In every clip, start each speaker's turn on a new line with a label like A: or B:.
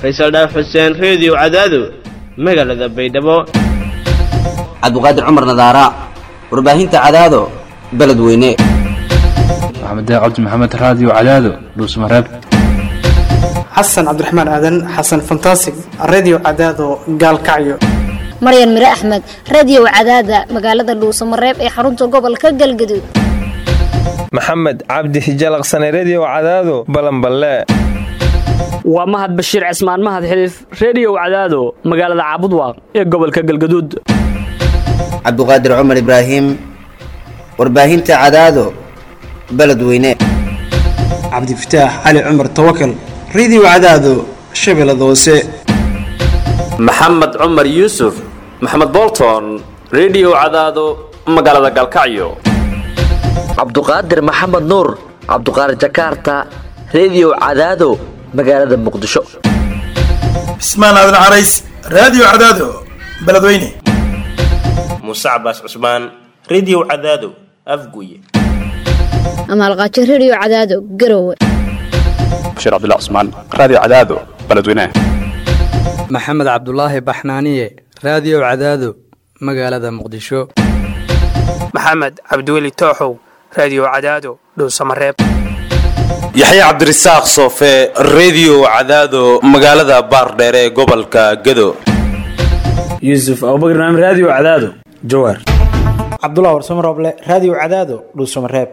A: faysal dhaaf xuseen reediyo cadaado magaalada baydhabo
B: cabdiqaadir cumar nadaara warbaahinta cadaado beledweyne
C: maxamed cabdi maxamed raadiyo cadaado dhuusmareeb
D: xasan cabdiraxmaan aadan xasan fantasig redio cadaado gaalkacyo
E: maryan mire axmed radiyow cadaada magaalada dhuusamareeb ee xarunta gobolka galgaduud
F: maxamed cabdi hijalaqsane rediyow cadaado balanballe
G: waa mahad bashiir cismaan mahad xiliif rediyow cadaado magaalada caabudwaaq ee gobolka galgaduud
B: cabdiqaadir cumar ibraahim warbaahinta cadaado beledweyne
D: cabdifataax cali cumar tawakal redio cadaado shabeellada hoose
H: maxamed cumar yuusuf maxamed bolton rediyo cadaado magaalada galkacyo
I: cabduqaadir maxamed nuur cabduqaadir jakaarta rediyo cadaado magaalada muqdisho
J: cismaan aadan carays raadiyo cadaado beledweyne
K: muuse cabaas cusmaan rediyo cadaado afguye
E: amaalqaajo rediyo cadaado garowe
L: bashiir cabdilla cusmaan raadiyo cadaado beledweyne
M: maxamed cabdulaahi baxnaaniye raadiyo cadaado magaalada muqdisho
N: maxamed cabdiweli tooxow raadiyo cadaado dhuusamareeb
O: yaxye cabdirasaaq soofe rediyo cadaado magaalada baardheere ee gobolka gado
P: yuusuf abubakar naam raadiyo cadaado jawaar
D: cabdulah warsamo rooble raadiyo cadaado dhuusamareeb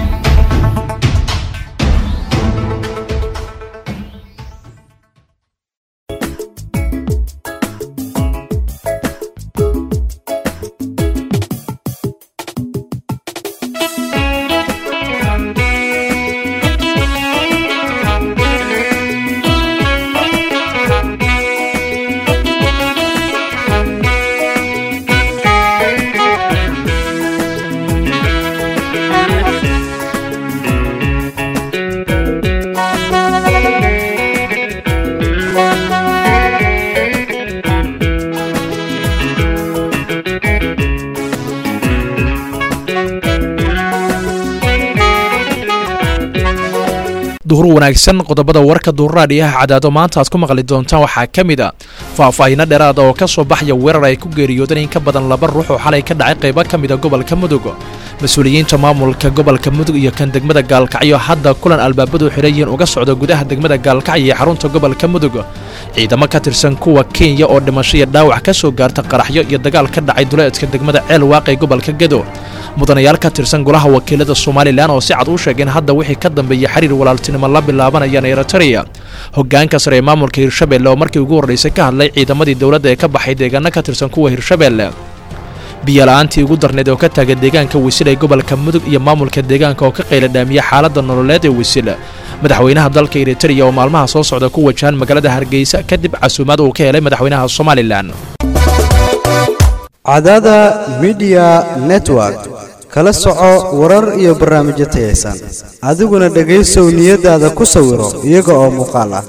Q: duhur wanaagsan qodobada warka duurraadhiyaha cadaado maanta aad ku maqli doontaan waxaa ka mid a faahfaahinno dheeraada oo ka soo baxaya weerar ay ku geeriyoodeen in ka badan laba ruux oo xalay ka dhacay qaybo ka mida gobolka mudug mas-uuliyiinta maamulka gobolka mudug iyo kan degmada gaalkacyo hadda kulan albaabadu xidhan yihiin uga socda gudaha degmada gaalkacyo ee xarunta gobolka mudug ciidamo ka tirsan kuwa kenya oo dhimasho iyo dhaawac ka soo gaarta qaraxyo iyo dagaal ka dhacay duleedka degmada ceel waaqay gobolka gedo mudanayaal ka tirsan golaha wakiilada somalilan oo si cad u sheegeen hadda wixii ka dambeeyey xiriir walaaltinimo la bilaabanayaan eritrea hogaanka sare ee maamulka hirshabelle oo markii ugu horraysay ka hadlay ciidamadii dowladda ee ka baxay deegaano ka tirsan kuwa hirshabelle biyola'aantii ugu darneed oo ka taagan deegaanka wisil ee gobolka mudug iyo maamulka deegaanka oo ka qayladhaamiya xaaladda nololeed ee wisil madaxweynaha dalka eritrea oo maalmaha soo socda ku wajahan magaalada hargeysa kadib casuumaad uu ka helay madaxweynaha somalilan
R: cadada midiya network kala soco warar iyo barnaamijyo tayaysan adiguna dhegaysow niyadaada ku sawiro iyaga oo muuqaal ah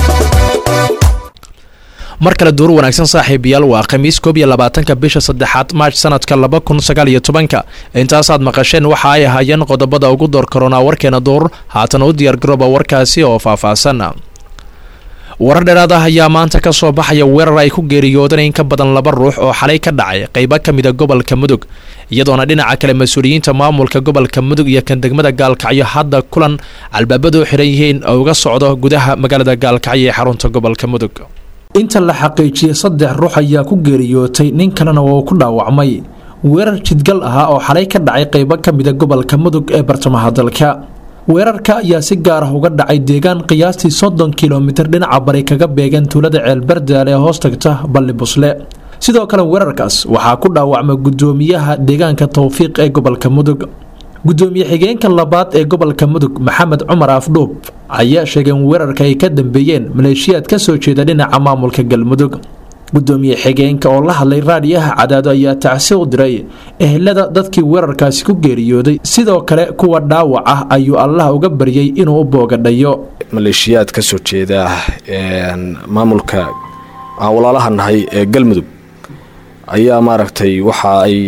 Q: mar kale duur wanaagsan saaxiibayaal waa khamiis koob iyo labaatanka bisha saddexaad maarch sanadka laba kun sagaal iyo tobanka intaasaad maqasheen waxa ay ahaayeen qodobada ugu door karoonaa warkeena duur haatan u diyaargarooba warkaasi oo faahfaahsan warar dheeraad ah ayaa maanta ka soo baxaya weerar ay ku geeriyoodeen in ka badan laba ruux oo xalay ka dhacay qaybo ka mida gobolka mudug iyadoona dhinaca kale mas-uuliyiinta maamulka gobolka mudug iyo kan degmada gaalkacyo hadda kulan albaabadu xidhan yihiin oo uga socdo gudaha magaalada gaalkacyo ee xarunta gobolka mudug
S: inta la xaqiijiyey saddex ruux ayaa ku geeriyootay nin kalena oo ku dhaawacmay weerar jidgal ahaa oo xalay ka dhacay qaybo ka mida gobolka mudug ee bartamaha dalka weerarka ayaa si gaar ah uga dhacay deegaan qiyaastii soddon kilomitir dhinaca bari kaga beegan tuulada ceelbardaal ee hoos tagta balli busle sidoo kale weerarkaas waxaa ku dhaawacmay guddoomiyaha deegaanka towfiiq ee gobolka mudug guddoomiye xigeenka labaad ee gobolka mudug maxamed cumar afdhuub ayaa sheegay in weerarka ay ka dambeeyeen maleeshiyaad ka soo jeeda dhinaca maamulka galmudug gudoomiye xigeenka oo la hadlay raadiyaha cadaado ayaa tacsi u diray ehelada dadkii weerarkaasi ku geeriyooday sidoo kale kuwa dhaawac ah ayuu allah uga baryay inuu u boogadhayo
T: maleeshiyaad ka soo jeeda maamulka aan walaalaha nahay ee galmudug ayaa maaragtay waxa ay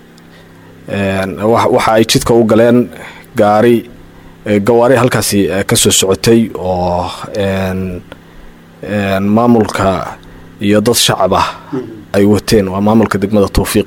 T: waxa ay jidka u galeen gaari gawaari halkaasi ka soo socotay oo maamulka iyo dad shacab ah ay wateen waa maamulka degmada towfiiq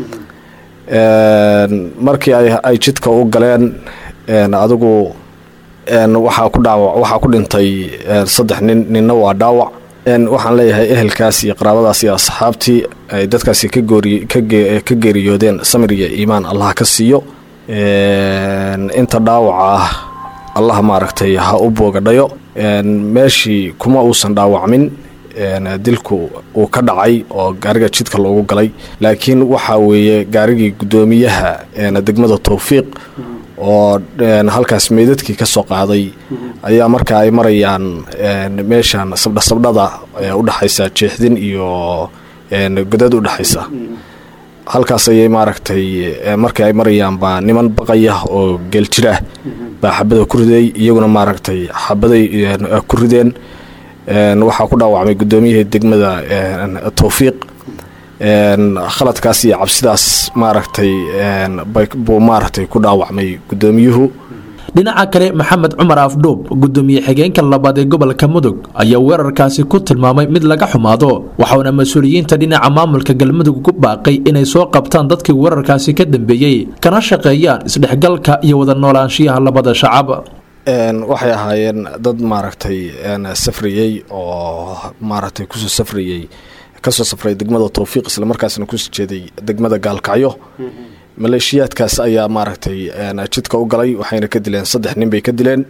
T: markii ay jidka u galeen adigu waxaa ku dhaawac waxaa ku dhintay saddex nin ninna waa dhaawac waxaan leeyahay ehelkaas iyo qaraabadaas iyo asxaabtii ay dadkaasi ka goori ka geeriyoodeen samir iyo iimaan allah ka siiyo inta dhaawaca ah allah maaragtay ha u boogadhayo meeshii kuma uusan dhaawacmin dilku uu ka dhacay oo gaariga jidka loogu galay laakiin waxaa weeye gaarigii guddoomiyaha degmada towfiiq oo halkaas meydadkii ka soo qaaday ayaa marka ay marayaan meeshan sabdhasabdhada udhexaysa jeexdin iyo godad udhexaysa halkaas ayay maaragtay markii ay marayaan baa niman baqaya oo geeljirah baa xabada ku riday iyaguna maaragtay xabaday ku rideen waxaa ku dhaawacmay guddoomiyihii degmada towfiiq khaladkaas iyo cabsidaas maaragtay buu maaragtay ku dhaawacmay guddoomiyuhu
S: dhinaca kale maxamed cumar afdhuub gudoomiye xigeenka labaad ee gobolka mudug ayaa weerarkaasi ku tilmaamay mid laga xumaado waxauna mas-uuliyiinta dhinaca maamulka galmudug ku baaqay inay soo qabtaan dadkii weerarkaasi ka dambeeyey kana shaqeeyaan isdhexgalka iyo wada noolaanshiyaha labada shacab
T: waxay ahaayeen dad maaragtay safriyey oo maaragtay kusoo safriyey kasoo safray degmada towfiiq islamarkaasna kusoo jeeday degmada gaalkacyo maleeshiyaadkaas ayaa maaragtay jidka u galay waxayna ka dileen saddex nin bay ka dileen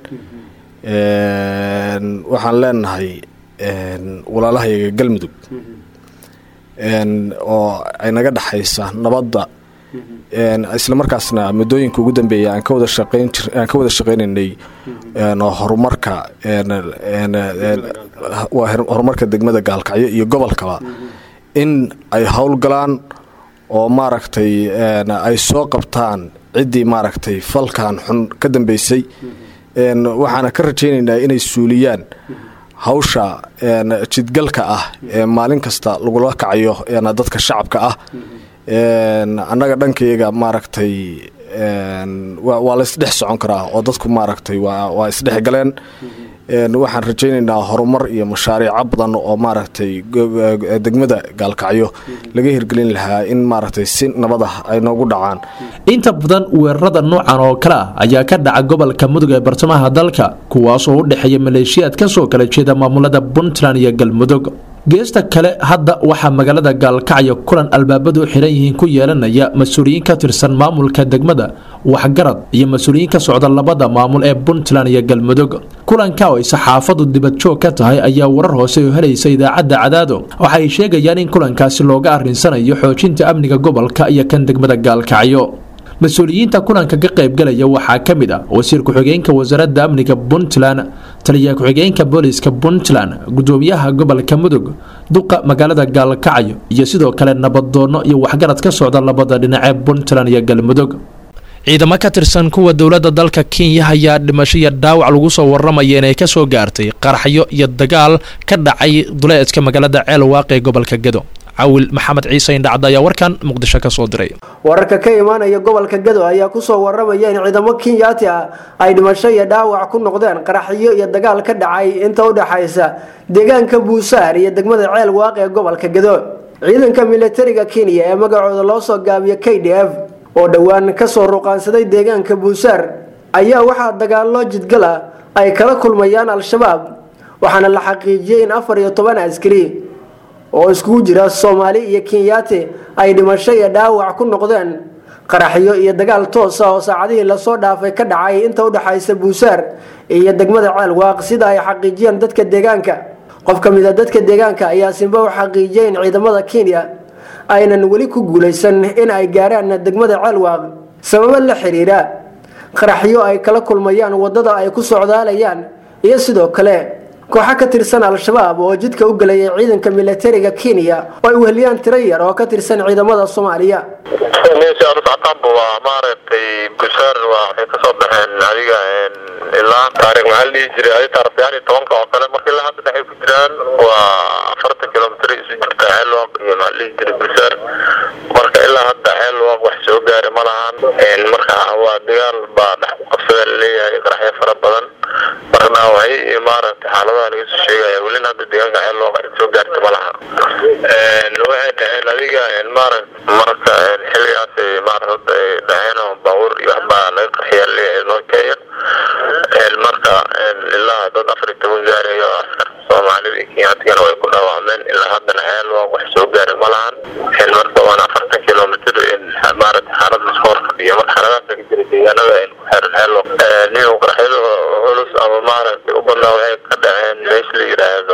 T: waxaan leenahay walaalahayaga galmudug oo ay naga dhexaysa nabadda islamarkaasna muddooyinka ugu dambeeya aan ka wada shaqeyn jir aan ka wada shaqeynaynay horumarka horumarka degmada gaalkacyo iyo gobolkaba in ay howlgalaan oo maaragtay ay soo qabtaan ciddii maaragtay falkan xun ka dambeysay waxaana ka rajaynaynaa inay suuliyaan hawsha jidgalka ah ee maalin kasta lagula kacayo dadka shacabka ah annaga dhankayaga maaragtay waa la isdhex socon karaa oo dadku maaragtay waa isdhex galeen waxaan rajaynaynaa horumar iyo mashaariico badan oo maaragtay degmada gaalkacyo laga hirgelin lahaa in maaragtay si nabad ah ay noogu dhacaan
S: inta badan weerarada noocan oo kale ah ayaa ka dhaca gobolka mudug ee bartamaha dalka kuwaas oo u dhexeeya maleeshiyaad ka soo kala jeeda maamulada puntland iyo galmudug geesta kale hadda waxaa magaalada gaalkacyo kulan albaabadu xiran yihiin ku yeelanaya mas-uuliyiin ka tirsan maamulka degmada waxgarad iyo mas-uuliyiin ka socda labada maamul ee puntland iyo galmudug kulanka oo ay saxaafadu dibadjoog ka tahay ayaa warar hoose oo helaysa idaacadda cadaado waxa ay sheegayaan in kulankaasi looga arrinsanayo xoojinta amniga gobolka iyo kan degmada gaalkacyo mas-uuliyiinta kulanka ka qaybgalaya waxaa ka mid ah wasiir ku-xigeenka wasaaradda amniga puntland taliya ku-xigeenka booliska puntland gudoomiyaha gobolka mudug duqa magaalada gaalkacyo iyo sidoo kale nabaddoonno iyo waxgarad ka socda labada dhinacee puntland iyo galmudug ciidamo ka tirsan kuwa dowladda dalka kenya ayaa dhimasho iyo dhaawac lagu soo waramaya inay ka soo gaartay qaraxyo iyo dagaal ka dhacay duleedka magaalada ceelwaaq ee gobolka gedo cawil maxamed ciise indhacda ayaa warkan muqdisho ka soo diray
U: wararka ka imaanaya gobolka gado ayaa kusoo waramaya in ciidamo kenyaati ah ay dhimasho iyo dhaawac ku noqdeen qaraxyo iyo dagaal ka dhacay inta u dhexaysa deegaanka buusaar iyo degmada ceel waaq ee gobolka gado ciidanka militariga kenya ee magacooda loo soo gaabiyo k d f oo dhowaan kasoo ruqaansaday deegaanka buusaar ayaa waxaa dagaallo jidgal ah ay kala kulmayaan al-shabaab waxaana la xaqiijiyey in afar iyo toban askari oo iskugu jira soomaali iyo kenyaati ay dhimasho iyo dhaawac ku noqdeen qaraxyo iyo dagaal toos ah oo saacadihii lasoo dhaafay ka dhacay inta udhexaysa buusaar iyo degmada ceelwaaq sida ay xaqiijiyeen dadka deegaanka qof ka mid a dadka deegaanka ayaa simba u xaqiijiyay in ciidamada kenya aynan weli ku guulaysan in ay gaaraan degmada ceelwaaq sababo la xiriira qaraxyo ay kala kulmayaan wadada ay ku socdaalayaan iyo sidoo kale kooxo ka tirsan al-shabaab oo jidka u gelayay ciidanka militariga kenya oo ay weheliyaan tiro yar oo ka tirsan ciidamada soomaaliya
V: meesha aanu socotaanba waa maaragtay busaar waa waxay kasoo baxeen adiga ilaa taarikh maxaa la dhihi jiray adi taarikh sagaal iyo tobanka oo kale marka ilaa hadda waxay ku jiraan waa afartan kilomitr isu jirta ceelwaq iyo maxaa la dhihi jiray busaar marka ilaa hadda ceelwaq wax soo gaari ma lahan marka waa dagaal baa dhex ku qabsada laleeyahay qaraxyo fara badan marka dhaawacyo iyo maaragtay xaaladaha laga soo sheegaya welina hadda deegaanka ceel loo qari soo gaarta ma laha waxay dhaheen adiga maaragta marka xilligaas maaragta ay dhaheen oo baabuur iyo waxbaa laga qarxiyaa leeyahay noo keeya marka ilaa dad afar iyo toban gaarayo askar soomaalida iyo kenyatigana way ku dhaawacmeen ilaa haddana ceel waa wax soo gaaray ma lahan marka waana afartan kilomitr maaragta xaalad lasku hor fadhiyo marka xaaladaas ka jira deegaanada ku xeeran xeelo nin qaraxyada culus ama maaragtay u badnaa waxay ka dhaceen meesha la yidhaahdo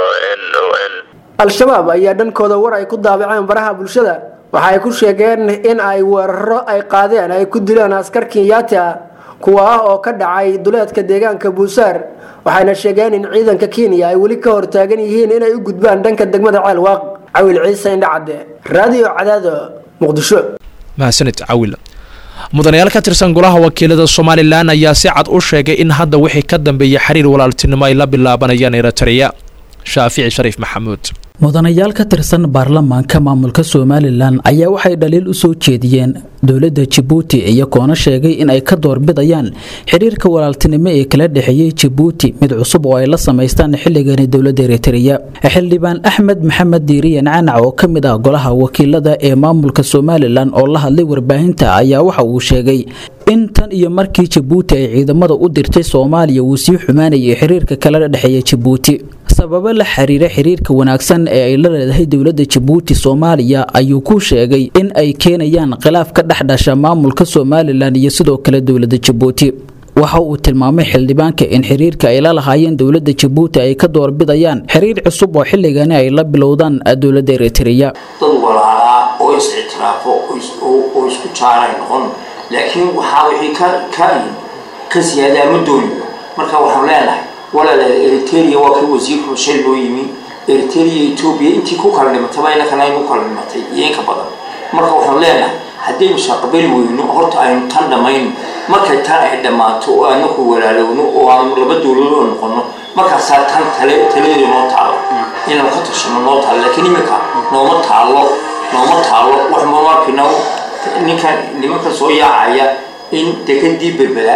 U: al-shabaab ayaa dhankooda war ay ku daabaceen baraha bulshada waxa ay ku sheegeen in ay weeraro ay qaadeen ay ku dileen askar kenyaati ah kuwa ah oo ka dhacay duleedka deegaanka buusaar waxayna sheegeen in ciidanka kenya ay weli ka hortaagan yihiin inay u gudbaan dhanka degmada ceel waaq cawil ciise indhacadde raadiyo cadaado muqdisho
Q: mahadsanid cawil mudanayaal ka tirsan golaha wakiilada somalilan ayaa si cad u sheegay in hadda wixii ka dambeeyay xiriir walaaltinimo ay la bilaabanayaan eritrea shaafici shariif maxamuud
A: mudanayaal ka tirsan baarlamaanka maamulka somalilan ayaa waxay dhaliil u soo jeediyeen dowladda jabuuti iyagoona sheegay in ay ka doorbidayaan xiriirka walaaltinimo ee kala dhexeeyey jabuuti mid cusub oo ay la samaystaan xilligani dowladda eritreya xildhibaan axmed maxamed diiriyan canac oo ka mid ah golaha wakiilada ee maamulka somalilan oo la hadlay warbaahinta ayaa waxa uu sheegay in tan iyo markii jabuuti ay ciidamada u dirtay soomaaliya uu sii xumaanayay xiriirka kala dhexeeya jabuuti sababo la xiriira xiriirka wanaagsan ee ay la leedahay dowladda jabuuti soomaaliya ayuu ku sheegay in ay keenayaan khilaaf ka dhex dhasha maamulka somalilan iyo sidoo kale dowladda jabuuti waxa uu tilmaamay xildhibaanka in xiriirka ay la lahaayeen dowladda jabuuti ay ka doorbidayaan xiriir cusub oo xilligani ay la bilowdaan dowladda eritreya
C: dad walaalaa oo is ictiraafo oo isku jaaray noqon laakiin waxaa wixii ka ka ka siyaadaa ma doonin marka waxaan leenahay walaalaal eritrea waa kii wasiirku shil loo yimi eritrea etoobiya intii ku kala dhimataba inakana aynu kala dhimatay iyo inka badan marka waxaan leenahay haddaynu shaqabali weyno horta aynu tan dhammayno markay tan ay dhammaato oo anaku walaalowno oo aanu laba dowladoo noqono markaasaa tan tale taladeedu noo taalo inaan ka tashano noo taalo laakiin iminka nooma taalo nooma taalo wax mamarkina ninkan nimanka soo yaacaya in dekadii berbera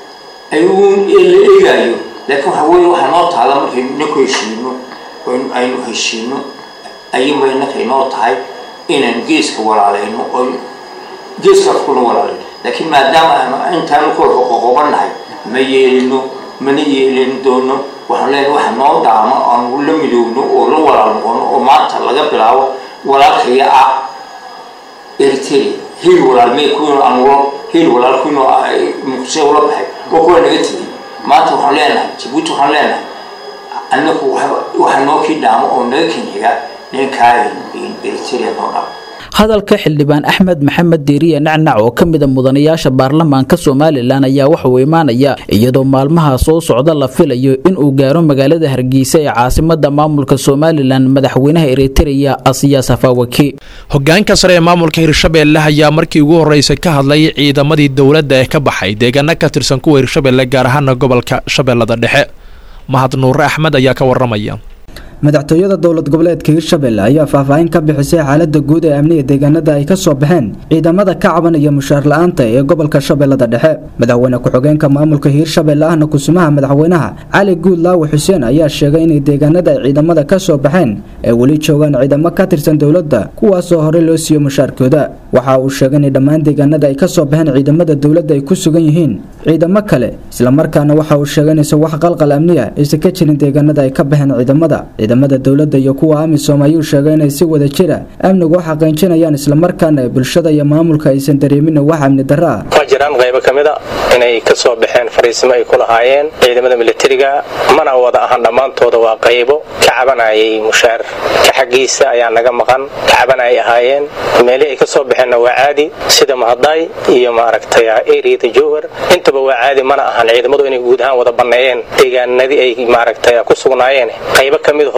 C: ayuu la eegaayo laakiin waxa weeye waxaa noo taala markaynu inaku heshiino aynu heshiino ayuunba innaka inoo tahay inaan geeska walaalayno oo geeskaas kuna walaalayno laakiin maadaama intaanu kolka qoqobannahay ma yeelino mana yeelin doono waxaan leenahay waxa noo dhaamo aanu la midoowno oo la walaal noqono oo maanta laga bilaabo walaalkaya ah eritrea hiil walaal mee kuwiino anulo hiil walaal kuwiino muqdisho ula baxay oo kuwa naga tegay maanta waxaan leenahay jabuuti waxaan leenahay annagu waxa noo kii dhaamo oo naga kenxiga ninkaa eritrea noo dhaamo
A: hadalka xildhibaan axmed maxamed diiriye nacnac oo ka mida mudanayaasha baarlamaanka somalilan ayaa waxa uu imaanaya iyadoo maalmaha soo socda la filayo inuu gaaro magaalada hargeysa ee caasimada maamulka somalilan madaxweynaha eritreya asiya safawaki
Q: hogaanka sare ee maamulka hirshabeelle ayaa markii ugu horeysay ka hadlay ciidamadii dowladda ee ka baxay deegaano ka tirsan kuwa hirshabeelle gaar ahaana gobolka shabeellada dhexe mahad nuure axmed ayaa ka waramaya
W: madaxtooyada dowlad goboleedka hirshabelle ayaa faahfaahin ka bixisay xaalada guud ee amniga deegaanada ay ka soo baxeen ciidamada ka cabanaya mushaar la-aanta ee gobolka shabeellada dhexe madaxweyne ku-xigeenka maamulka hiirshabelle ahna kusumaha madaxweynaha cali guud laawi xuseen ayaa sheegay inay deegaanada ay ciidamada ka soo baxeen ay weli joogaan ciidamo ka tirsan dowladda kuwaasoo horey loo siiyo mushaarkooda waxa uu sheegay inay dhammaan deegaanada ay ka soo baxeen ciidamada dowladda ay ku sugan yihiin ciidamo kale islamarkaana waxa uu sheegay inaysan wax qalqal amniya aysan ka jirin deegaanada ay ka baxeen ciidamada ciidamada dowladda iyo kuwa amisom ayuu sheegay inay si wada jira amnigu u xaqiijinayaan islamarkaana bulshada iyo maamulka aysan dareemin wax amni darro ah
X: waa jiraan qaybo ka mid a inay ka soo baxeen fariisimo ay ku lahaayeen ciidamada militariga mana wada ahan dhammaantooda waa qaybo ka cabanayay mushaar ka xaggiisa ayaa naga maqan ka cabanayay ahaayeen meelihii ay ka soo baxeenna waa caadi sida mahadaay iyo maaragtay eriyada jowhar intaba waa caadi mana ahan ciidamadu inay guud ahaan wada banneeyeen deegaanadii ay maaragtay ku sugnaayeen qaybo ka mid ahoo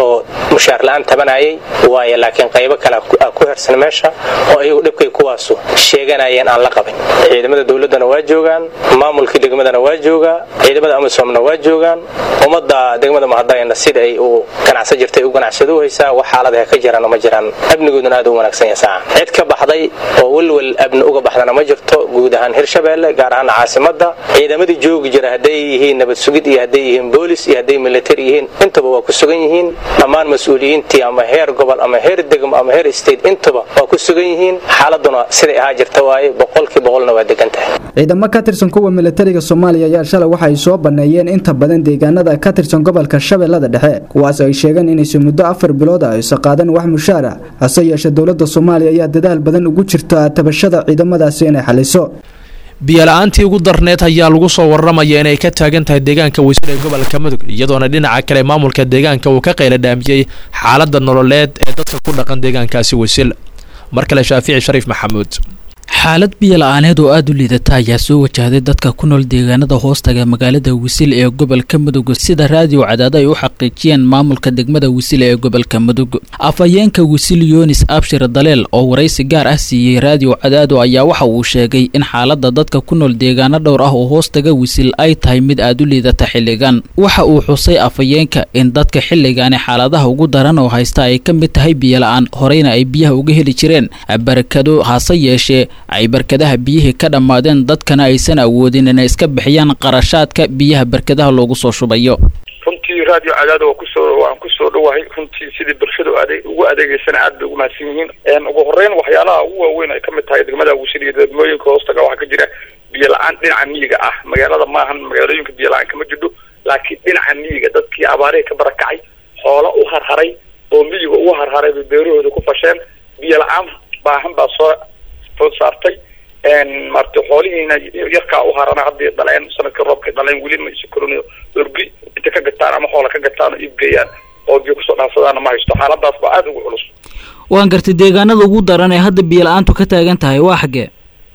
X: oo mushaar la-aan tabanayay waaye laakiin qaybo kale ku hersan meesha oo ayagu dhibkay kuwaasu sheeganayeen aan la qabin ciidamada dowladdana waa joogaan maamulkii degmadana waa joogaa ciidamada amisomna waa joogaan ummadda degmada mahadayna sida ay u ganacsan jirtay u ganacsado haysaa wax xaaladaha ka jiraan ma jiraan amnigooduna aad u wanaagsan yahay saaca cid ka baxday oo welwel abni uga baxdana ma jirto guud ahaan hirshabeelle gaar ahaan caasimada ciidamadii joogi jira hadday yihiin nabad sugid iyo hadday yihiin boolis iyo hadday military yihiin intaba waa ku sugan yihiin dhammaan mas-uuliyiintii ama heer gobol ama heer degmo ama heer state intaba waa ku sugan yihiin xaaladuna siday ahaa jirta waaye boqolkii boqolna waa degan tahay
W: ciidamo ka tirsan kuwa militariga soomaaliya ayaa shalay waxa ay soo banneeyeen inta badan deegaanada ka tirsan gobolka shabeellada dhexe kuwaas ay sheegeen inaysan muddo afar bilood ah aysan qaadan wax mushaara hase yeeshee dowladda soomaaliya ayaa dadaal badan ugu jirta tabashada ciidamadaasi inay xaliso
Q: biyola-aantii ugu darneed ayaa lagu soo warramaya inay ka taagan tahay deegaanka wasiir ee gobolka mudug iyadoona dhinaca kale maamulka deegaanka uu ka qayla dhaamiyey xaaladda nololeed ee dadka ku dhaqan deegaankaasi wasiil mar kale shaafici shariif maxamuud
A: xaalad biyo-la-aaneed oo aada u liidata ayaa soo wajahday dadka ku nool deegaanada hoostaga magaalada wisil ee gobolka mudug sida raadiyo cadaado ay u xaqiijiyeen maamulka degmada wisil ee gobolka mudug afhayeenka wisil yunis abshir daleel oo waraysi gaar ah siiyey raadiyo cadaado ayaa waxa uu sheegay in xaalada dadka ku nool deegaano dhowr ah oo hoostaga wisil ay tahay mid aada u liidata xilligan waxa uu xusay afhayeenka in dadka xilligaani xaaladaha ugu daran oo haysta ay ka mid tahay biyo-la-aan horeyna ay biyaha uga heli jireen barakado hase yeeshee ay barkadaha biyihii ka dhammaadeen dadkana aysan awoodin inay iska bixiyaan qarashaadka biyaha barkadaha loogu soo shubayo
B: runtii radio cadaada waa kusoo waan kusoo dhawahay runtii sidii bulshada ade ugu adeegeysana aad bay ugu mahadsan yihiin ugu horeyn waxyaalaha ugu waaweyn ay kamid tahay degmada wisil iyo degmooyinka hoostaga waxaa ka jira biyo la-aan dhinaca miyiga ah magaalada maahan magaalooyinka biyo la-aan kama jidho laakiin dhinaca miyiga dadkii abaarihii ka barakacay xoolo u harharay oo miyiga ugu harharay bay beerahooda ku fasheen biyo la-aan baahan baa soo food saartay maarata xoolihiina yarkaa u harana haddii dhaleen sanadkii roobkay dhaleen weli ma isu korin orgi inta ka gataan ama xoola ka gataan oo iibgeeyaan oo biyo kusoo dhaansadaana ma haysto xaaladaas baa aada ugu culus
A: waan gartay deegaanada ugu daran ee hadda biyo la-aantu ka taagan tahay waa xaggee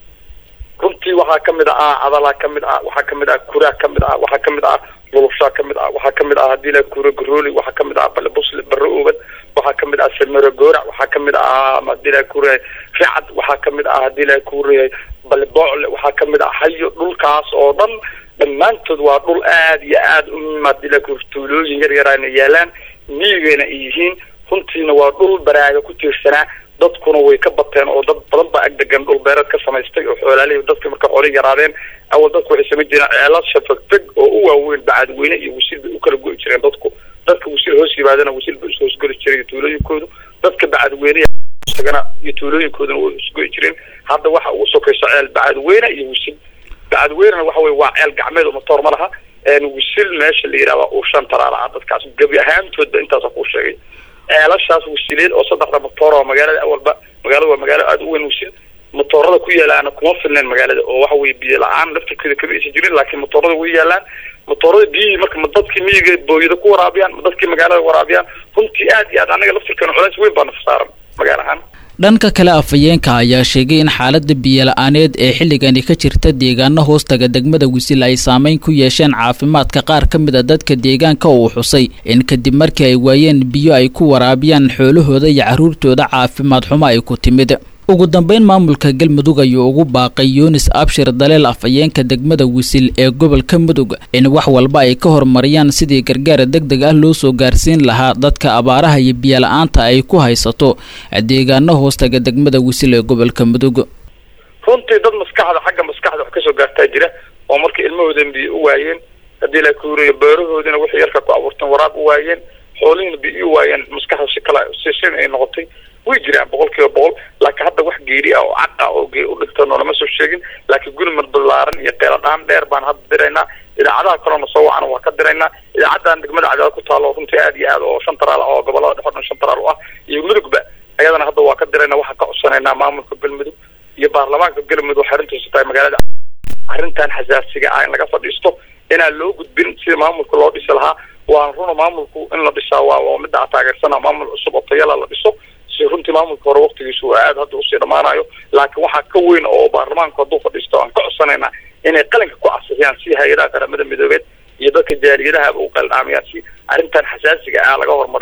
B: runtii waxaa kamid ah adalaa kamid ah waxaa kamid ah kuraa kamid ah waxaa kamid ah lulubshaa kamid ah waxaa kamid ah hadii la kura garooli waxaa kamid ah balebusle barre oobad waxaa kamid ah samero goorac waxaa kamid ah hadii la kura ricad waxaa kamid ah hadii la kura baleboocle waxaa kamid ah hayo dhulkaas oo dhan dhammaantood waa dhul aad iyo aad u hadii la kura tuulooyin yar yarana yaalaan miyigayna ay yihiin runtiina waa dhul baraaga ku tiirsanaa dadkuna way ka bateen oo dad badan baa agdegan dhul beereed ka samaystay oo xoolaalihii dadka marka xoolihii yaraadeen awal dadku waxay samayn jireen ceelad shafagfeg oo u waaweyn bacadweyne iyo wasiil bay u kala go'i jireen dadku dadka wasiil hoos yimaadana wasiil bay is hoosgoli jiray tuulooyinkoodu dadka bacadweyne isagana iyo tuulooyinkooduna way isgo'i jireen hadda waxa ugu sokayso ceel bacadweyne iyo wasiil bacadweynena waxa weye waa ceel gacmeed oo matoor ma laha wasiil meesha la yidhahda uu shan taraala ah dadkaas gebi ahaantoodba intaasa kuu sheegay ceelashaas wasiileed oo saddexda matoor oo magaalada awalba magaalada waa magaalo aada u weyn wasiil matoorada ku yaalaana kuma filneen magaalada oo waxa weye biyo la-aan laftirkeeda kama aysan jirin laakiin matoorada way yaalaan matoorada biyihii marka ma dadkii miyiga booyada ku waraabiyaan ma dadkii magaalada waraabiyaan runtii aad iyo aad anaga laftirkeena culays weyn baa naf saaran magaala ahaan
A: dhanka kale afhayeenka ayaa sheegay in xaalada biyo-la-aaneed ee xilligani ka jirta deegaano hoostaga degmada wisil ay saameyn ku yeesheen caafimaadka qaar ka mid a dadka deegaanka uu xusay in kadib markii ay waayeen biyo ay ku waraabiyaan xoolahooda iyo carruurtooda caafimaad xumo ay ku timid ugu dambeyn maamulka galmudug ayuu ugu baaqay yunis abshir daleel afhayeenka degmada wisil ee gobolka mudug in wax walba ay ka horumariyaan sidii gargaar deg deg ah loo soo gaarsiin lahaa dadka abaaraha iyo biyo-la-aanta ay ku haysato deegaano hoostaga degmada wisil ee gobolka mudug
B: runtii dad maskaxda xagga maskaxda wax kasoo gaartaa jira oo markii ilmahoodan biyo u waayeen haddii la kuuriyo beerahoodina wixii yarka ku abuurteen waraab u waayeen xoolihiina biyo u waayeen maskaxda si kala si sin ay noqotay way jiraan boqol kiiba boqol laakiin hadda wax geeri ah oo cad ah oo gee u dhintan oo lama soo sheegin laakiin gurmad ballaaran iyo qeeladhaan dheer baan hadda diraynaa idaacadaha kalena soo wacana waa ka diraynaa idaacadan degmada cadaad ku taalo runtii aad iyo aad oo shan taraal ah oo gobolada dhexe o dhan shan taraal u ah iyo mudugba ayadana hadda waa ka diraynaa waxaan ka codsanaynaa maamulka galmudug iyo baarlamaanka galmudug waxay arrintiisu tahay magaalada arrintan xasaasiga ah in laga fadhiisto inaan loo gudbin sida maamulka loo dhisi lahaa waan runa maamulku in la dhisaa waa waa midda aan taageersana maamul cusub oo tayala la dhiso si runtii maamulka hore waqtigiisu waa aad hadda usii dhammaanayo laakiin waxaa ka weyn oo baarlamaanku hadduu fadhiisto aan ka codsanaynaa inay qalinka ku casixiyaan si hay-adaha qaramada midoobeed iyo dadka jaaliyadahaba u qaldhaamayaan si arrintan xasaasiga ah laga hormariyo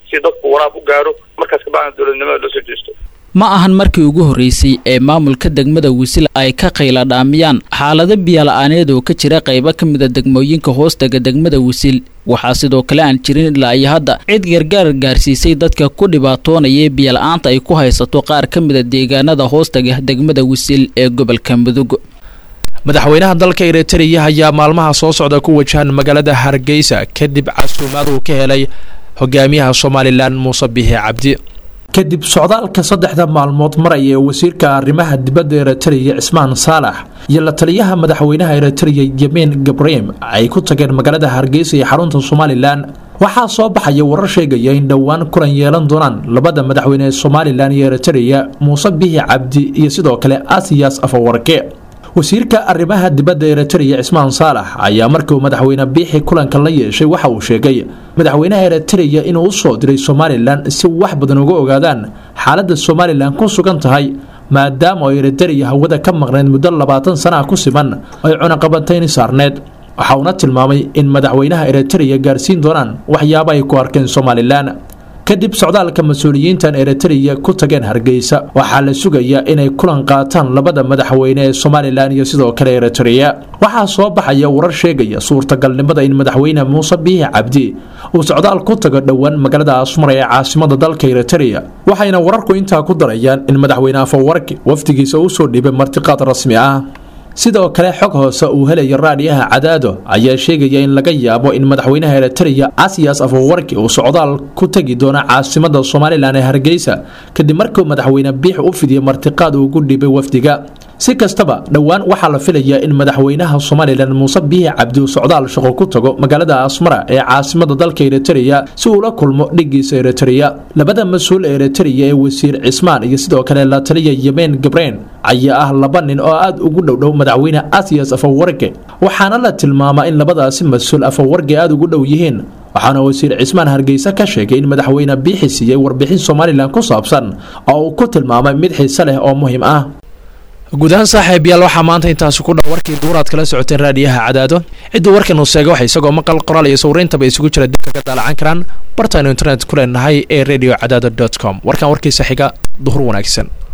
B: si dadku waraab u gaaro markaas kabacdina dowladnimada loo soo jeesto
A: ma ahan markii ugu horreysay ee maamulka degmada wisil ay ka qayla dhaamiyaan xaalado biyola-aaneed oo ka jira qaybo ka mida degmooyinka hoostaga degmada wisil waxaa sidoo kale aan jirin ilaa iyo hadda cid gargaar gaarsiisay dadka ku dhibaatoonaya biyola-aanta ay ku haysato qaar ka mida deegaanada hoostaga degmada wisil ee gobolka mudug
Q: madaxweynaha dalka eritreya ayaa maalmaha soo socda ku wajahan magaalada hargeysa kadib casuumaad uu ka helay hogaamiyaha somalilan muuse biixi cabdi
S: kadib socdaalka saddexda maalmood maraya ee wasiirka arrimaha dibadda eritreya cismaan saalax iyo la taliyaha madaxweynaha eritreya yemin gabrahim ay ku tageen magaalada hargeysa ee xarunta somalilan waxaa soo baxaya warar sheegaya in dhowaan kulan yeelan doonaan labada madaxweyne ee somalilan iyo eritreya muuse biixi cabdi iyo sidoo kale asiyas afawarke wasiirka arrimaha dibadda eritreya cismaan saalax ayaa markii uu madaxweyne biixi kulanka la yeeshay waxa uu sheegay madaxweynaha eritreya inuu u soo diray somalilan si wax badan uga ogaadaan xaaladda somalilan ku sugan tahay maadaama oo eritreya hawada ka maqnayd muddo labaatan sana ku siman ay cunaqabatayni saarneed waxa uuna tilmaamay in madaxweynaha eritreya gaarsiin doonaan waxyaaba ay ku arkeen somalilan kadib socdaalka mas-uuliyiintan eritreya ku tageen hargeysa waxaa la sugayaa inay kulan qaataan labada madaxweyne ee somalilan iyo sidoo kale eritreya waxaa soo baxaya warar sheegaya suurtagalnimada in madaxweyne muuse biixi cabdi uu socdaal ku tago dhowaan magaalada asmar ee caasimada dalka eritreya waxayna wararku intaa ku darayaan in madaxweyne afawarki wafdigiisa u soo dhiibay martiqaad rasmi ah sidoo kale xog hoose uu helaya raadhiyaha cadaado ayaa sheegaya in laga yaabo in madaxweynaha eritreya asiyas afawarki uu socdaal ku tegi doono caasimada somalilan ee hargeysa kadib markuu madaxweyne biix u fidiyey martiqaad uu ugu dhibay wafdiga si kastaba dhowaan waxaa la filayaa in madaxweynaha somalilan muuse biixi cabdi uu socdaal shaqo ku tago magaalada asmara ee caasimada dalka eritreya si uu la kulmo dhigiisa eritreya labada mas-uul ee eritreya ee wasiir cismaan iyo sidoo kale la taliya yemen gabreen ayaa ah laba nin oo aada ugu dhowdhow madaxweyne asiyas afawarge waxaana la tilmaamaa in labadaasi mas-uul afawarge aada ugu dhow yihiin waxaana wasiir cismaan hargeysa ka sheegay in madaxweyne biixi siiyey warbixin somalilan ku saabsan oo uu ku tilmaamay mid xiise leh oo muhiim ah
Q: guud ahaan saaxiibayaal waxaa maanta intaasi ku dhan warkii duuraad kala socoteen raadiyaha cadaado cidduu warkan uu sheegay waxa isagoo maqal qoraal iyo sawirintaba isugu jira dib kaga daalacan karaan bartaaynu internet ku leenahay ee radio cadaado dot com warkan warkiisa xiga duhur wanaagsan